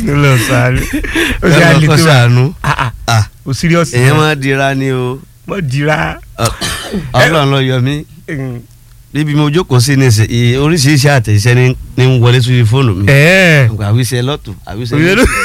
lọ sáré ó ṣe ẹ àlè lọ kọ́ tó wà sànú ah ah Ah, o serious èèyàn máa dira ni o mọ dira Ọ- ọlọ́run ló yọ mí Mm. níbi mo jókòó sí ní ìsìn- ì- oríṣiríṣi àtẹ̀jíṣẹ́ ní ní ń wọlé sórí fóònù mi ẹ àwíṣẹ́ lọ́tù àwíṣẹ́ oyè lọ́tù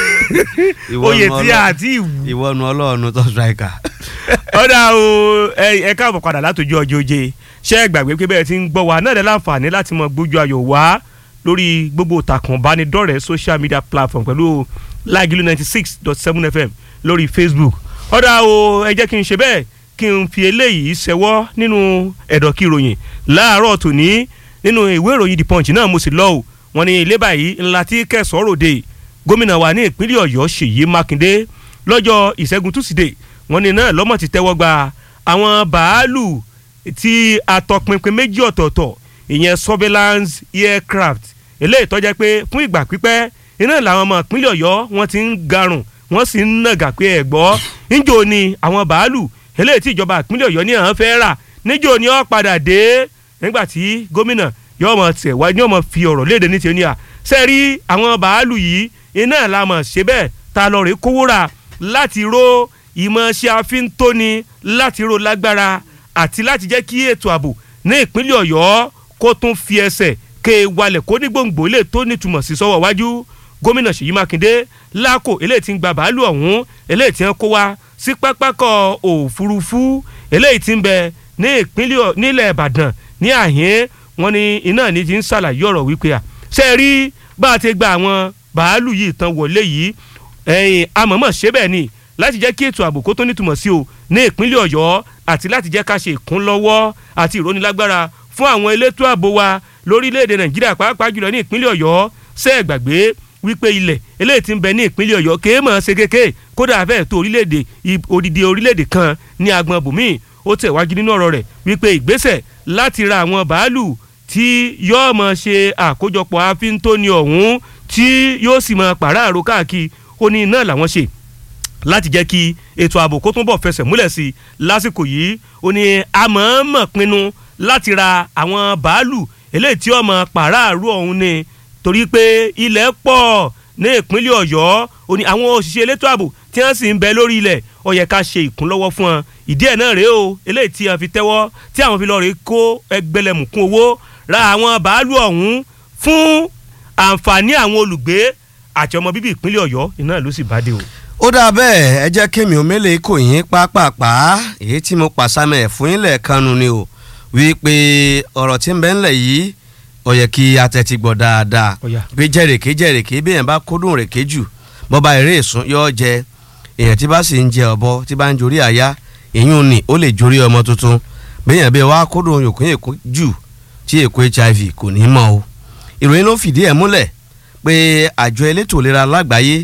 oyè tí a ti wù. ìwọ́nu ọlọ́run tó striker. ọ̀dà o ẹ ẹ káàbọ̀ padà látòjú ọjọ́ oje ṣé ẹ gbàgbé pé bẹ́ẹ̀ ti ń gbọ́ wa náà lẹ́ láǹfààní láti mọ gbójú ayọ̀ wá lórí gbogbo ìtàkùn ìbánidọ́rẹ̀ẹ́ social media platform pẹ̀lú lágìlú ninety six dot seven fm lórí facebook ọ̀dà o ẹ jẹ́ kí n ṣe bẹ́ẹ̀ kí n fi eléyìí ṣẹwọ́ nínú ẹ̀dọ̀kí ìròyìn láàárọ̀ tòní nínú ìwé ìròyìn the punch náà mo sì lọ o wọn ní ilé báyìí ńlá tí kẹsàn-án ròde gómìnà wa ní ìpínlẹ̀ ọ̀yọ́ ṣèyí mákindé lọ́jọ́ ìṣẹ́gun túsídẹ̀ẹ́ wọ́n ní náà lọ́mọ̀ ti tẹ́wọ́ gba àwọn bàálù tí atọpinpin méjì ọ̀tọ̀ọ̀tọ̀ ìyẹn surveillance aircraft eléyìí tó jẹ́ pé fún ìgbà pípẹ́ iná làwọn ọmọ ìpínlẹ̀ ọ̀yọ́ wọ́n ti ń garùn wọ́n sì ń nàgà pé ẹ̀ gbọ́ níjó ni àwọn bàálù eléyìí tí ìjọba ìpínlẹ̀ ọ̀yọ́ ní àwọn fẹ́ rà níjó ni ó padà dé nígbà tí gómìnà yóò mọ̀ tẹ̀ wá yóò mọ̀ fi ọ̀rọ̀ léde ní tiẹ̀ ní à sẹ́ẹ̀rí àwọn bàálù yìí iná làmọ̀ ṣe bẹ́ẹ̀ ta lọ rèé kówó rà láti ró ìmọ̀ ṣe àfíntóni láti ró lágbára àti láti jẹ́ kí ètò ààbò ní ìpínlẹ̀ ọ̀yọ́ kó tún fi ẹsẹ̀ ké walẹ̀ kó ní gbòǹgbò ilé tó nítumọ̀ sí sọ́wọ́ wájú gómìnà ṣèyí mákindé lákò eléyìí tí ń gba bàálù ọ̀hún eléyìí tí ń kó wá sí pápákọ̀ òfurufú eléyìí tí ń bẹ ní ìpínlẹ̀ Ọ̀- nílẹ̀ ìbàdàn ní àhín wọn ni iná ní ti ń ṣàlàyé ọ̀rọ̀ wípé à ṣe rí bá a ti gba àwọn bàálù yìí tán wọlé yìí ẹ̀yìn amọ̀mọ̀ ṣe bẹ́ẹ̀ ni láti jẹ́ kí ètò ààbò kó tó nítumọ̀ sí o ní ìpínlẹ̀ ọ̀yọ́ àti láti jẹ́ ká ṣe ìkúnlọ́wọ́ àti ìrónilágbára fún àwọn elétò ààbò wa lórílẹ̀‐èdè nàìjíríà pàápàá jùlọ ní ìpínlẹ̀ ọ̀yọ́ ṣe é gbàgbé wípé ilẹ̀ eléyìí tí ń bẹ ní ìpínlẹ̀ ọ̀yọ́ kéé mọ̀ ṣe kéke kódà fẹ́ẹ̀ tó orílẹ̀‐èdè i- odidi orílẹ̀‐èdè kan ní agbọn bùnmí ó tẹ̀ wájú nínú ọ̀rọ̀ rẹ̀ wípé ìgbésẹ̀ láti ra àwọn bàálù tí yóò mọ̀ ṣe àkójọpọ̀ àfíntóni ọ̀hún tí yóò sì mọ̀ pàráàrò káàkiri ó ní iná làwọn ṣe láti jẹ́ kí ètò ààbò kó túnbọ̀ fẹsẹ̀ múlẹ̀ sí i lásìkò yìí ó ní àmọ̀ọ́mọ̀ pinnu láti ra àwọn bàálù eléyìí tí ọmọ pàráàrú ọ̀hún ni torí pé ilẹ̀ pọ̀ ní ìpínlẹ̀ ọ̀yọ́ ó ní àwọn òṣìṣẹ́ elétò ààbò tí wọ́n sì ń bẹ lórí ilẹ̀ ó yẹ ká ṣe ìkúnlọ́wọ́ fún wọn ìdí ẹ̀ náà rèé o eléyìí tí wọ́n fi tẹ́wọ́ tí àwọn fi lọ rèé kó ẹgbẹ̀lẹ̀mùkún owó ra àwọn bàálù ọ̀hún fún àǹfààní àwọn olùgbé àti ọmọ bíbí ìpínlẹ̀ ọ̀yọ́ iná ló sì bá dé o. ó dáa bẹ́ẹ̀ ẹ jẹ́ kémi omele kò yín pápápá èyí tí mo pàṣámẹ̀ fún ilẹ̀ kanu ni o wípé ọ̀rọ̀ tí ń bẹ ńlẹ̀ yìí ó yẹ kí atẹ́tí gbọ́ dáadáa Ó yá. pé jẹ́rèké jẹ́rèké bí èèyàn bá kúndùn rèké jù bọ́ba eré ìsún yóò jẹ èèyàn tí bá sì ń jẹ ọ̀bọ tí bá ń jorí àyá èyún ni ó lè jorí ọmọ tuntun bí èèyàn bí wàá kúndùn yòókùn èkó jù tí èkó hiv kò ní mọ̀ o ìròyìn ló fìdí ẹ̀ múlẹ̀ pé àjọ elétò ìlera lágbàáyé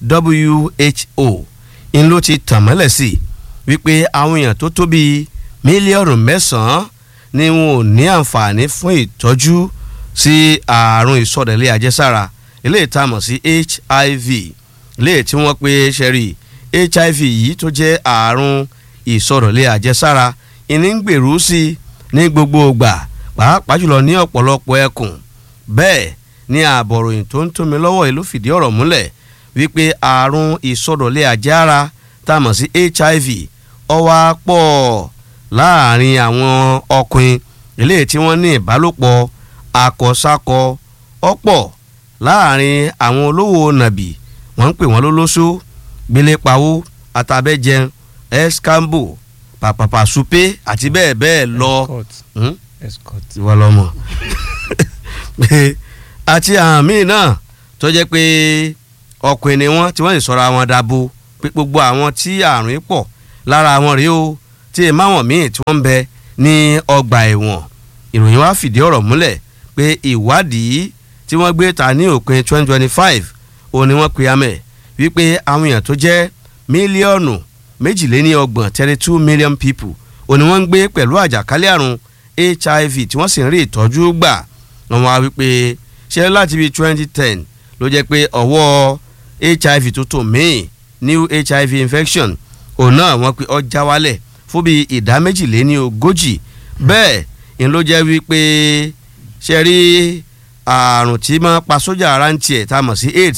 WHO ń ló ti tàn mọ́lẹ̀ sí wípé àwọn èèyàn tó tó bíi mílíọ̀nù mẹ́sàn-án ni wọn ò ní àǹfààní fún ìtọ́jú sí ààrùn ìsọdẹ̀lẹ̀ àjẹsára eléyìí tá a mọ̀ sí HIV eléyìí tí wọ́n pe ṣẹ́rí HIV yìí tó jẹ́ ààrùn ìsọdẹ̀lẹ̀ àjẹsára ìní ń gbèrú sí i ní gbogbo ìgbà pàápàá jùlọ ní ọ̀pọ̀lọpọ̀ ẹkùn bẹ́ẹ̀ ni ààbọ̀ròyìn tó ń tómi lọ́wọ́ yìí ló fìdí ọ̀rọ̀ múlẹ̀ wípé ààrùn ìsọdọ̀lẹ̀ àjẹára tá a mọ̀ sí HIV ó wá pọ̀ láàrin àwọn ọkùnrin eléyìí tí wọ́n ní ìbálòpọ̀ akọ̀sákọ ọ̀pọ̀ láàrin àwọn olówó nàbì wọ́n ń pè wọ́n lólóṣó gbélépawó àtàbẹ́jẹun escambo pàpàpà supe àti bẹ́ẹ̀ bẹ́ẹ̀ lọ. Escort. Hmm? Escort. ìwọ lọmọ pé àti àwọn míì náà tó jẹ́ pé ọkùnrin ni wọ́n tí wọ́n sì sọra wọn dabo pé gbogbo àwọn tí àrùn yìí pọ̀ lára wọn rèé o tí èèmọ àwọn míì tí wọ́n ń bẹ ní ọgbà ẹ̀wọ̀n ìròyìn wa fìdí ọ̀rọ̀ múlẹ̀ pé ìwádìí tí wọ́n gbé ta ní òpin 2025 òun ni wọ́n pe amẹ̀ wípé àwọn èèyàn tó jẹ́ mílíọ̀nù méjìléní ọgbọ̀n thirty two million people òun ni wọ́n ń gbé pẹ̀lú àjàkálẹ̀ àrùn hiv tí wọ́n sì ń rí ìtọ́jú gbà wọ́n wá wípé ṣé láti bíi twenty ten ló jẹ́ pé ọwọ́ hiv tó tó míì new hiv infection òun náà wọ́n pe ọjà wálẹ̀ fún bíi ìdá méjìléní ogójì bẹ́ẹ̀ ni ló jẹ́ wípé ṣe rí àrùn tí máa pa sójà ara ń tiẹ̀ tá a mọ̀ sí aids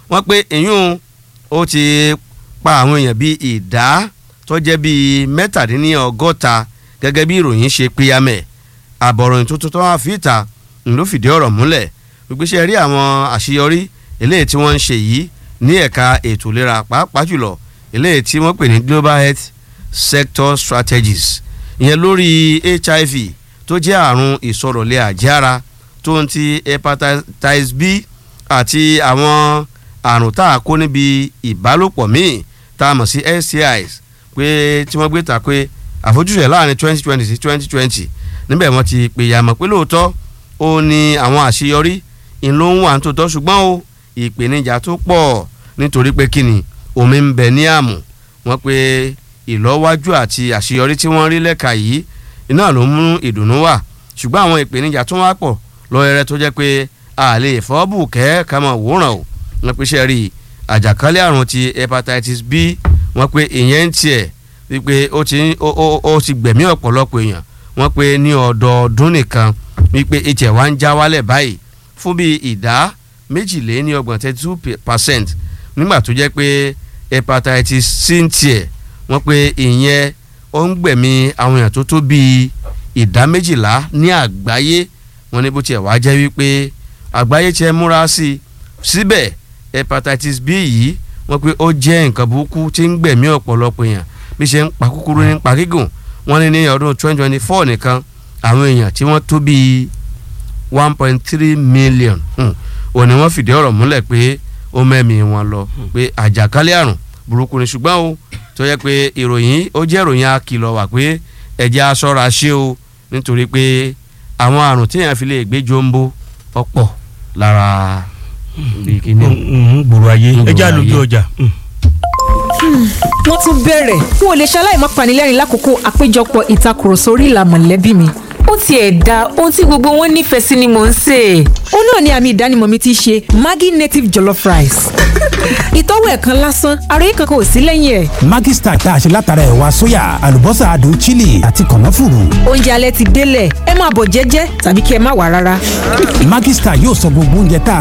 wọ́n pé ìyún ó ti pa àwọn èèyàn bíi ìdá tó jẹ́ bíi mẹ́tàdínlọ́gọ́ta gẹ́gẹ́ bí ìròyìn ṣe píyàmẹ̀ àbọ̀ròyìn tuntun tó wá fi ìta ló fìdí ọ̀rọ̀ múlẹ̀ gbégbéṣẹ́ rí àwọn àṣeyọrí eléyìí tí wọ́n ń ṣe yìí ní ẹ̀ka ètò ìlera pàápàá jùlọ eléyìí tí wọ́n pè ní global health sector strategies ìyẹn lórí hiv tó jẹ́ àrùn ìsọ̀rọ̀lẹ̀ àjára tó ń ti hepatitis b àti àwọn àrùn tá a kó níbi ìbálòpọ̀ míì tá a mọ̀ sí STIs pé tí wọ́n gbé ta pé àfojúsùn ẹ̀ láàrin twenty twenty sí twenty twenty níbẹ̀ wọ́n ti pè yàmọ̀ pé lóòótọ́ ó ní àwọn àṣeyọrí ìlú ń wà tó tọ́ ṣùgbọ́n o ìpèníjà tó pọ̀ nítorí pé kíni omi ń bẹ ní àmù wọ́n pé ìlọ́wájú àti àṣeyọrí tí wọ́n rí lẹ́ka yìí iná ló mú ìdùnnú wà ṣùgbọ́n àwọn ìpèníjà tó wá pọ̀ lọ́yẹrẹ tó jẹ́ pé a lè fọ́ bù kẹ́ ká mọ̀ wòran o wọ́n pe ṣe rí àjàkálẹ̀ àrùn ti hepatitis b wọ́n pe ìyẹn ń tiẹ̀ wípé ó ti ó ti gbẹ̀mí ọ̀pọ̀lọpọ̀ èèyàn wọ́n pe ní ọdọọdún nìkan wípé ìtẹ̀ wá ń já wálẹ̀ báyìí fún bíi ìdá méjìléní ọgbọ̀n thirty two percent nígbà tó jẹ́ pé hepatitis c ń tiẹ̀ wọ́n pe ìyẹn ó ń gbẹ̀mí àwọn èèyàn tó tó bíi ìdá méjìlá ní àgbáyé wọ́n ní bó tiẹ̀ wá jẹ́ wípé àgbáyé tiẹ̀ múra sí i síbẹ̀ hepatitis b yìí wọ́n pé ó jẹ́ nǹkan burúkú tí ń gbẹ̀mí ọ̀pọ̀lọpọ̀ èèyàn bí ṣe ń pa kúkúrú ní pa gígùn wọ́n ní ní ọdún twenty twenty four nìkan àwọn èèyàn tí wọ́n tó bíi one point three million òní wọ́n fìdí ọ̀rọ̀ múlẹ̀ pé ó mẹ́mí wọn lọ pé àjàkálẹ̀ àrùn burúkú ni ṣùgbọ́n o tó yẹ pé ìròyìn ó jẹ́ ìròyìn akìlọ̀ wà pé ẹ̀jẹ̀ aṣọ́ra ṣe o nítorí pé àwọn àrùn téèyàn fi lè gbé jombo ọ̀pọ̀ lára gbòòrò ayé ẹjẹ àlòjù ọjà. wọ́n tún bẹ̀rẹ̀ n ò lè ṣaláì má panilẹ́rìn lákòókò àpéjọpọ̀ ìtakùrọ̀sọ orí ìlà mọ̀lẹ́bí mi ó tiẹ̀ da ohun tí gbogbo wọn nífẹ̀ẹ́ sí ni mò ń sè é. ó náà ni àmì ìdánimọ̀ mi ti ṣe Maggi native jollof rice. ìtọ́wò ẹ̀ kan lásán àròyé kankan ò sí lẹ́yìn ẹ̀. Maggi stack tá a ṣe látara ẹ̀wà sóyà àlùbọ́sà adùn chili àti kànáfùrù. oúnjẹ alẹ́ ti délẹ̀ ẹ máa bọ̀ jẹ́jẹ́ tàbí kí ẹ má wà rárá. Maggi stack yóò sọ gbogbo oúnjẹ tá a